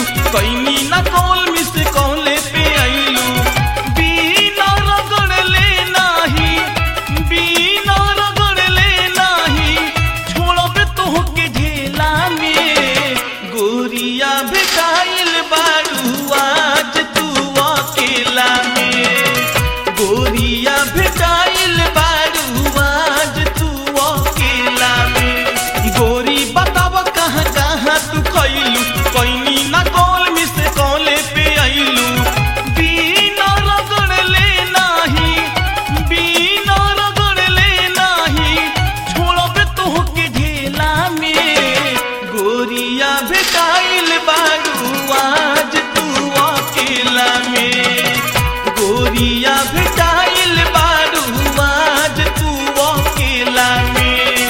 गईलू कैनी ना कॉल मिस कॉले पे आईलू बिना रगड़ले नाही बिना रगड़ले नाही छोड़बे तोहके झेला में गोरिया भेटाइल बारू आज तू अकेला में गोरिया भेटाइल बारू आज तू अकेला में गोरी बताब कहाँ कहाँ तू खैलू कैनी ना कॉल मिस कॉले पे आईलू बिना रगड़ले नाही बिना रगड़ले नाही छोड़बे तोहके झेला में गोरिया भेटाइल बारू आज तू अकेला में गोरिया भेटाइल बारू आज तू अकेला में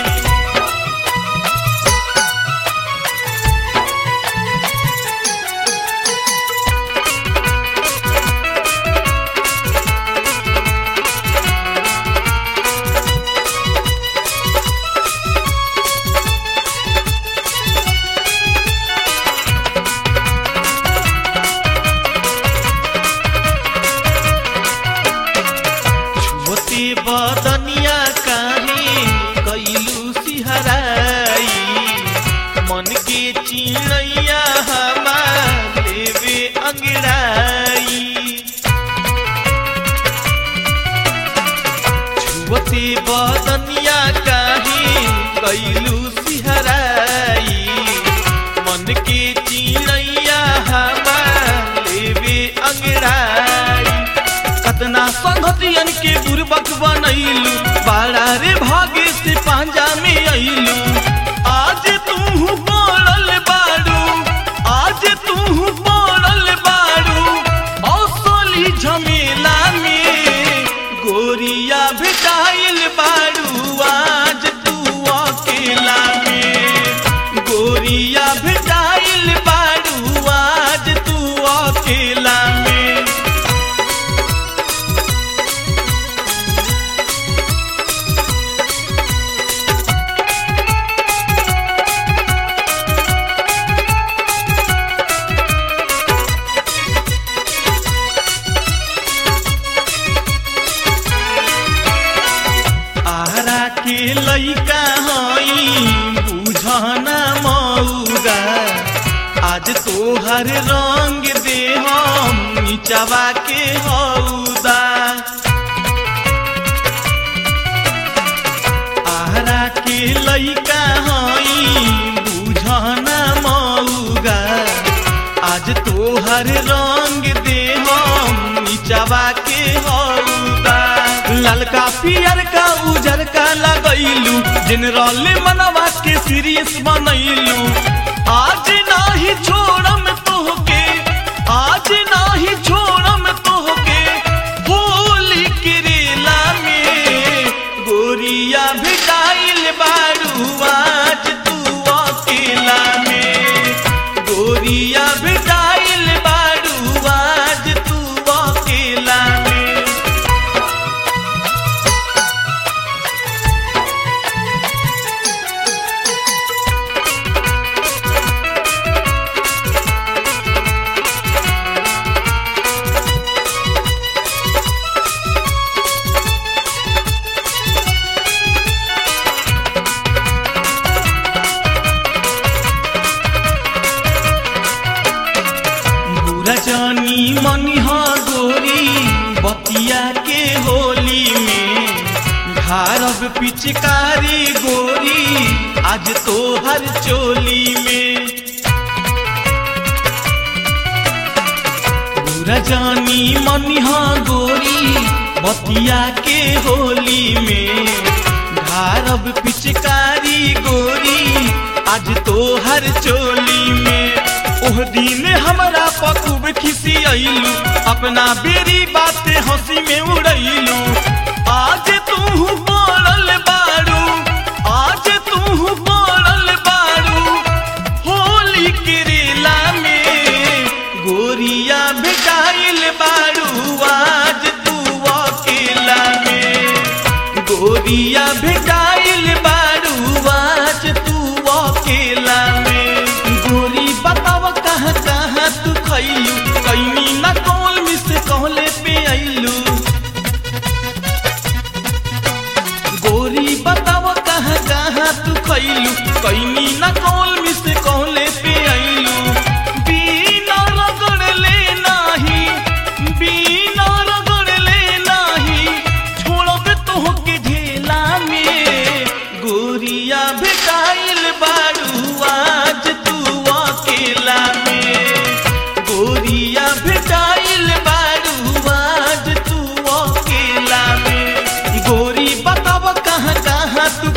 छुअते बदनिया काहे कैलू सिहराई मन के चिड़ैया हमार लेवे अंगड़ाई छुअते बदनिया काहे कैलू सिहराई मन के चिड़ैया हमार लेवे अंगड़ाई कतना संगतियन के बुरबक बनैलू बाड़ा रे भागे से पांजा में अइलू आज तू पड़ल बाड़ू आज तू पड़ल बाड़ू असली झमेला में गोरिया भेटाइल बाड़ू आज तू अकेला में गोरिया भेटाइल बाड़ू आज तू अकेला में आरा के लइका हई बुझना मौगा आज तोहर रंग दे हम नीचवा के हौदा आरा के लइका हई बुझना मौगा आज तोहर रंग दे हम नीचवा के हौदा ललका पियर का उजर का लगैलू जनरल मनवा के सीरियस बनैलू आज नाही छोड़म तोहके आज नाही छोड़म तोहके होली के रेला में गोरिया भेटाइल बारू आज तू अकेला में गोरिया भेटाइल बारू आज तू अकेला में बुरा जानी मनिहा गोरी बतिया के होली में भारब पिचकारी गोरी आज तो हर चोली में बुरा जानी मनिहा गोरी बतिया के होली में भारब पिचकारी गोरी आज तो हर चोली में ओह दिन हमरा पकुब खिसी अइलू अपना बेरी बाते हंसी में उड़ैलू आज तू पड़ल बारू आज तू पड़ल बारू होली के रेला में गोरिया भेटाइल बारू आज तू अकेला में गोरिया भेटाइल बारू आज तू अकेला में गोरी बताव कहाँ कहाँ कैलू कैनी न कौल मिस कहले पे आइलू बिना रगड़ले नाही बिना रगड़ले नाही छोड़ब तोहके ढेला में गोरिया भेटाइल बारू आज तू अकेला में गोरिया भेटाइल बारू आज तू अकेला में गोरी बताब कहाँ कहाँ तू